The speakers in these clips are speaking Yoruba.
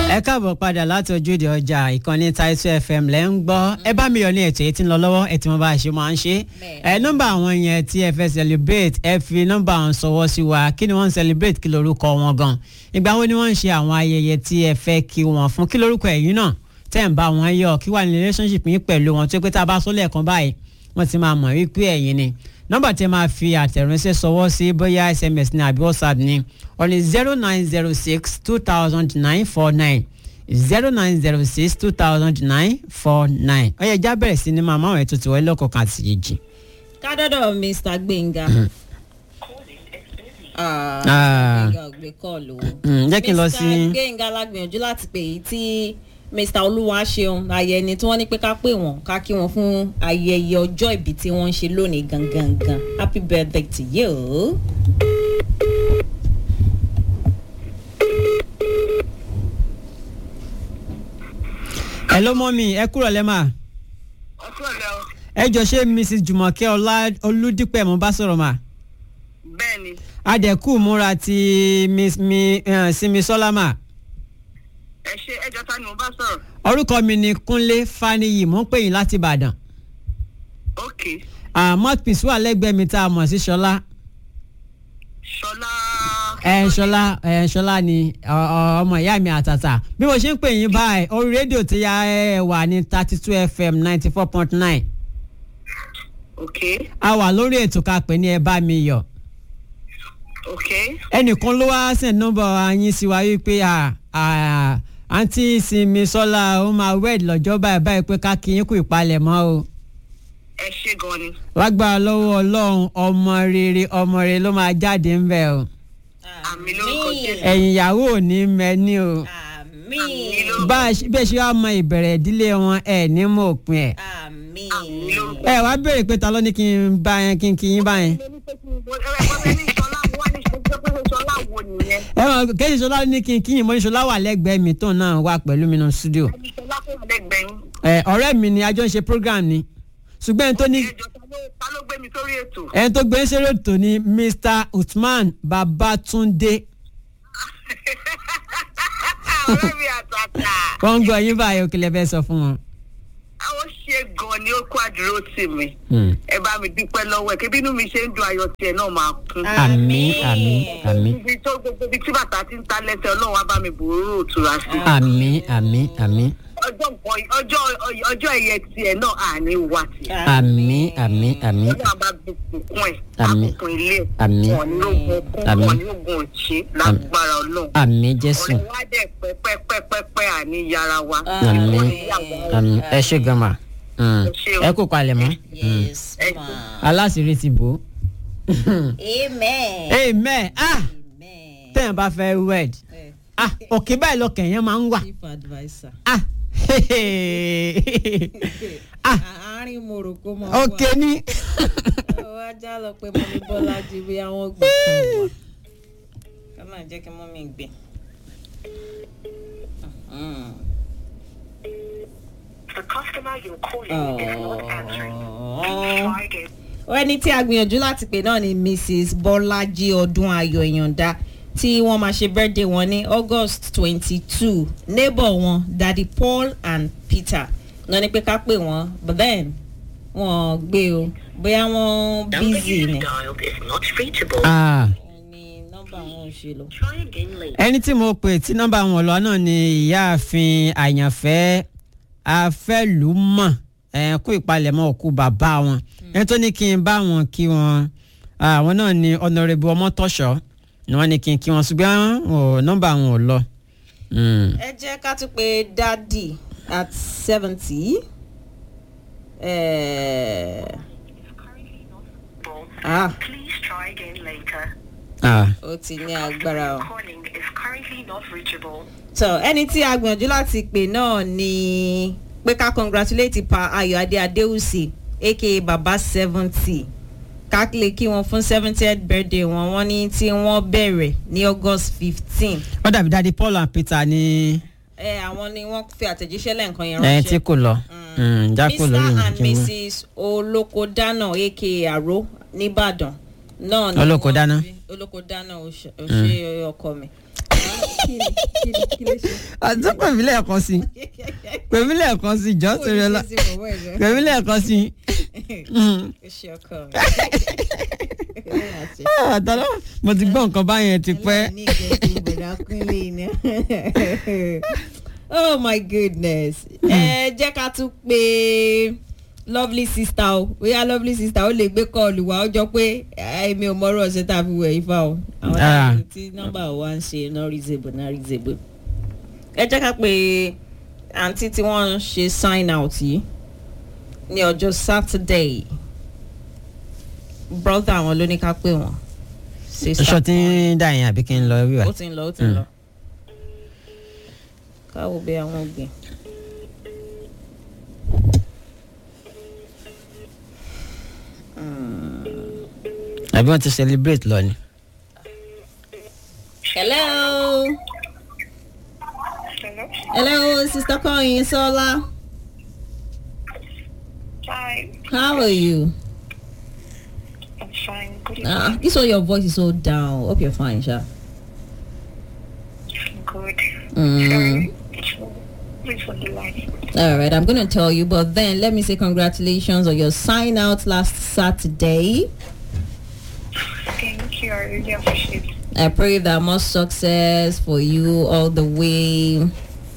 ẹ káàbọ̀ padà láti ojúde ọjà ìkànnì Title FM lẹ́ ń gbọ́ ẹ bá mi yọ ní ètò yìí tí ń lọ lọ́wọ́ ẹ tí wọ́n bá ṣe máa ń ṣe ẹ nọ́mbà àwọn yẹn tí ẹ fẹ́ celebrate ẹ fi nọ́mbà àwọn sọwọ́ sí wa kí ni wọ́n ń celebrate kí lorúkọ wọn gan ìgbà wo ni wọ́n ń ṣe àwọn ayẹyẹ tí ẹ fẹ́ kí wọ́n fún kí lorúkọ ẹ̀yìn náà tẹ́ ń bá wọn yọ kí wà ní relationship yín pẹ̀lú wọn tó pé tá a bá sọ́lẹ̀ kan báyìí wọ́n ti máa mọ̀ wípé ẹ̀yin ni nọ́mbà tí ẹ máa fi àtẹ̀ránṣẹ́ sọwọ́ sí bóyá sms ní àbí whatsapp ní ọ̀nì zero nine zero six two thousand nine four nine zero nine zero six two thousand nine four nine ó yẹ já bẹ̀rẹ̀ sí ní màmá àwọn ètò tiwọ́ lọ́kọ̀ọ̀kan àti yèjì. kádọ́dọ̀ mr gbẹ̀ngà. Ah. gbẹ̀ngà ò gbé kọ́ọ̀lù o. Mm, jẹ́ kí n lọ sí. mr gbẹ̀ngà lágbìyànjú láti pè yí tí mr olúwaṣeun ayẹni tí wọ́n ní pé ká pè wọ́n ká kí wọ́n fún ayẹyẹ ọjọ́ ìbí tí wọ́n ń ṣe lónìí gangan gan happy birthday to you. ẹ ló mọ́ mi ẹ kúrò lẹ́mà ọtún ọ̀lẹ́ o ẹ jọ ṣé mrs jùmọ̀kẹ́ ọlá olùdípẹ̀ mo bá sọ̀rọ̀ mà bẹ́ẹ̀ ni adẹ̀kù múra ti miss mi eh, simisola mà ẹ ṣe ẹjọ́ ta ni mo bá sọ̀rọ̀ orúkọ mi ni kúnlé faniyi mò ń pè yín láti ìbàdàn ok Ah, mouthpiece wà lẹ́gbẹ̀ẹ́ mi tá a mọ̀ sí ṣọlá ṣọlá ẹ ṣọlá ẹ ṣọlá ni ọ- ọ- ọmọ ìyá mi àtàtà bí mo ṣe ń pè yín báyìí orí rédíò tí ya ẹ wà ní thirty two fm ninety four point nine ok a wà lórí ètò ká pè ní ẹ bá mi yọ̀ ok ẹnìkan ló wá send nọ́mbà yín sí wa wípé à à àǹtí sinmi sọlá ó máa wed lọ́jọ́ báyìí báyìí pé ká kí yín kú ìpalẹ̀mọ́ o ẹ ṣe gan ni lágbára lọ́wọ́ ọlọ́run ọmọ rere ọmọ rere ló máa jáde ń bẹ̀ o Àmín lórúkọ Jésù. ẹ̀yìn ìyàwó ò ní mẹ́ni o Àmín àmín lórúkọ- bá a ṣe- bẹ́ẹ̀ ṣe wá mọ ìbẹ̀rẹ̀ ìdílé wọn ẹ̀ ní mọ̀ òpin ẹ̀ àmín. Àmín lórúkọ ẹ wá béèrè pé ta ló ní kí n bá yẹn kí n kí yín bá yẹn ẹ wọ́n fẹ́ ní ṣọlá wọ́n ní ṣọlá pé ṣọlá wo nìyẹn ẹ mọ̀ kéde ṣọlá ní kí n kí yín mo ní ṣọlá wà lẹ́gbẹ̀ẹ́ mi tóun náà wà pẹ̀lú mi nínú studio ẹni ṣọlá tó wà lẹ́gbẹ̀ẹ́ yín ẹ ọ̀rẹ́ mi ni a jọ ń ṣe program ni ṣùgbọ́n ẹni tó ní ẹjọ́ ta ló ta ló gbé mi sórí ètò ẹni tó gbé ń ṣeré ètò ni Mr Usman Babatunde ọ̀rẹ́ mi àtàtà wọ́n ń gbọ́ yín báyìí òkèlè fẹ́ sọ fún wọn. àwọn ṣe gan ni ó kó àdúró tì mí ẹ bá mi dúpẹ́ lọ́wọ́ ẹ̀ kí bínú mi ṣe ń dùn ayọ̀ tiẹ̀ náà máa kún. àmín àmín àmín ibi tó gbogbo ibi tí bàtà ti ń ta lẹ́sẹ̀ ọlọ́run á bá mi bòórò òtura sí. àmín àmín àmín ọjọ́ nǹkan ọjọ́ ọjọ́ ẹ̀yẹ tiẹ̀ náà àní wà tiẹ̀. àmín àmín àmín ọlọ́run bá bùkún ẹ̀ Àmín. àbùkún ilé ẹ̀ Àmín. wọ́n ní ogun kún Àmín. wọ́n ní ogun òṣè lágbára ọlọ́run. àmín Jésù ọ̀rẹ́ wa dẹ̀ pẹ́pẹ́pẹ́pẹ́ àní yàrá wa. àmín àmín ẹ ṣe gan ma Mm. ṣé o. ẹ kó palẹ̀ mọ́ yes Ẹ- ma. aláṣìírí ti bò ó. amen. amen ah amen. tẹ́yìn bá fẹ́ wed Eh, ah òkè báyìí lọkàn yẹn máa ń wà chief adviser. ah ah àárín morocco máa wà. òkè ni ọwọ́ ajá lọ pé mọ́mí bọ́lá jí bí àwọn gbé fún wa. ká máa jẹ́ kí mọ́mí gbé. Mhm. The customer you're calling is not answering. Please Ọ̀ọ́. try again. ẹni tí a gbìyànjú láti pè náà ni mrs bọ́lájí ọdún ayọ̀ ìyànda tí wọ́n máa ṣe birthday wọn ní august twenty two neighbor wọn daddy paul and peter náà ni pé ká pè wọ́n but then wọ́n gbé o bóyá wọ́n Number busy you ni. dialed is not reachable. ah ni nọ́mbà wọn ò ṣe lọ. Try again later. ẹni tí mo pè tí nọ́mbà wọn lọ náà ni ìyáàfin àyànfẹ́ afẹ́lùmọ̀ ẹ̀ kú ìpalẹ̀mọ́ òkú bàbá wọn ẹni tó ní kí n bá wọn kí wọn àwọn náà ni ọ̀nàrẹ́bù ọmọtọ́ṣọ́ ni wọ́n ní kí n kí wọn ṣùgbọ́n ò, nọ́mbà wọn ò lọ. Mm. ẹ jẹ́ ká tún pé dádì at seventy. ah Please try again later. Ah. ó ti ní agbára o. Calling is currently not reachable. so ẹni tí a gbìyànjú láti pè náà ni pé ká congratulate pa ayọ̀ adé adéhùsì aka baba seventy ká lè kí wọn fún seventieth birthday wọn wọn ní tí wọ́n bẹ̀rẹ̀ ní august fifteen ó dàbí dadi paul and peter ní ẹ àwọn ni wọ́n fi àtẹ̀jíṣẹ́ lẹ́ǹkan yẹn ẹ tí ránṣẹ́ kò lọ Mm, jákò mr lórí and ìrìn mrs olókodánà aka àró nìbàdàn náà ni Olókodánà? wọ́n fi- olókodánà ó ṣe ó ṣe ọkọ mi. kí ni kí ni kí ló ṣe. àti pèmí lẹ́ẹ̀kan sí pèmí lẹ́ẹ̀kan sí jọ́ torí ọlá pèmí lẹ́ẹ̀kan sí. àtàlọ́ mo ti gbọ́ nǹkan báyẹn ti pẹ́. oh my goodness ẹ jẹ́ ká tún pé lovely sister o bóyá lovely sister ó lè gbé kọ́ọ̀lù wá ó jọ pé èmi ò mọ̀rọ̀ ṣe tá a fi wẹ̀ ifá o àwọn Ah. táwọn tí nọ́mbà wa ń ṣe not reasonable not reasonable ẹ jẹ́ ká pé àǹtí tí wọ́n ń ṣe sign out yìí ní ọjọ́ saturday brother àwọn ló ní ká pè wọ́n sister aṣọ tí ń dà yẹn àbí kí n lọ wíwá. ó ti ń lọ ó ti ń lọ káwọ bí àwọn gbìn. àbí wọ́n ti celebrate lọ ni. hello Hello? hello sister Kọ́yin Sọ́lá Hi. how are you. I'm fine. Good evening. Uh, this one your voice is so down hope you're fine sha. Good. Mm. Sorry. Wait for the line. All right, I'm gonna tell you, but then let me say congratulations on your sign out last Saturday. Thank you. I really appreciate it. I pray that more success for you all the way. Amen.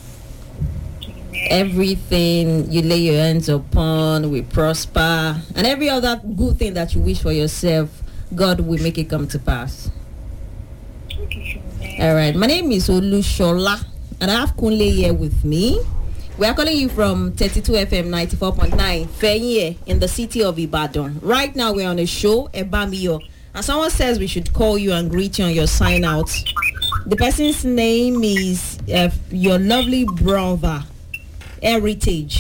Everything you lay your hands upon will prosper, and every other good thing that you wish for yourself, God will make it come to pass. Amen. All right, my name is Olushola, and I have Kunle here with me. We are calling you from 32 FM 94.9 Fenye in the city of Ibadan. Right now, we're on a show, Ebamiyo, and someone says we should call you and greet you on your sign out. The person's name is uh, your lovely brother, Heritage.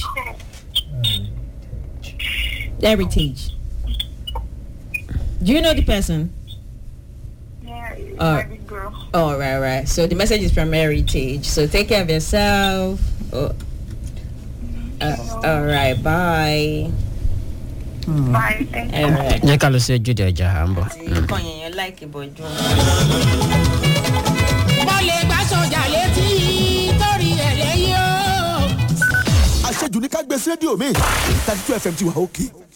Heritage. Do you know the person? Yeah, it's Uh, my big girl. Oh, right, right. So the message is from Heritage. So take care of yourself. Oh. Uh, all right, bye. Bye. Thank you. All right. jẹ́ ká lọ sí ojúde ọjà à ń bọ̀. Kàn yẹn yẹn láìkì bọ̀jú. mo lè gbà sọjà létí torí ẹ̀ lẹ́yìn o. àṣejù ní ká gbé sí rédíò mi thirty two fm ti wà òkè